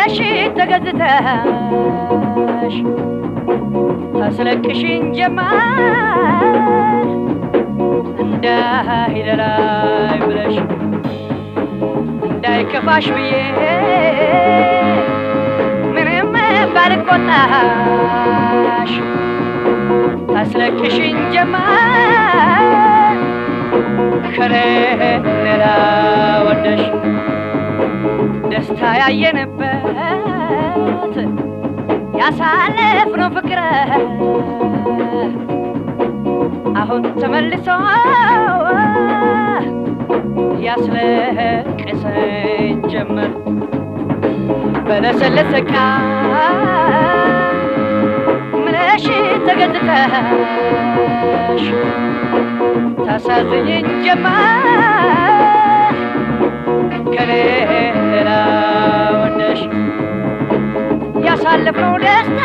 ምነሽ ተገዝተሽ ታስለቅሽኝ ጀመር እንዳይደላይ ብለሽ እንዳይከፋሽ ብዬ ምንም ባልቆጣሽ ታስለቅሽኝ ጀመር ከሌላ ወደሽ ደስታ ያየንበት ያሳለፍነው ፍቅር አሁን ተመልሶ ያስለቅሰኝ ጀመር በለሰለሰ ምነሽ ተገዝተሽ ታሳዝኝኝ ጀመር ከሌላ ወደሽ ያሳለፍነው ደስታ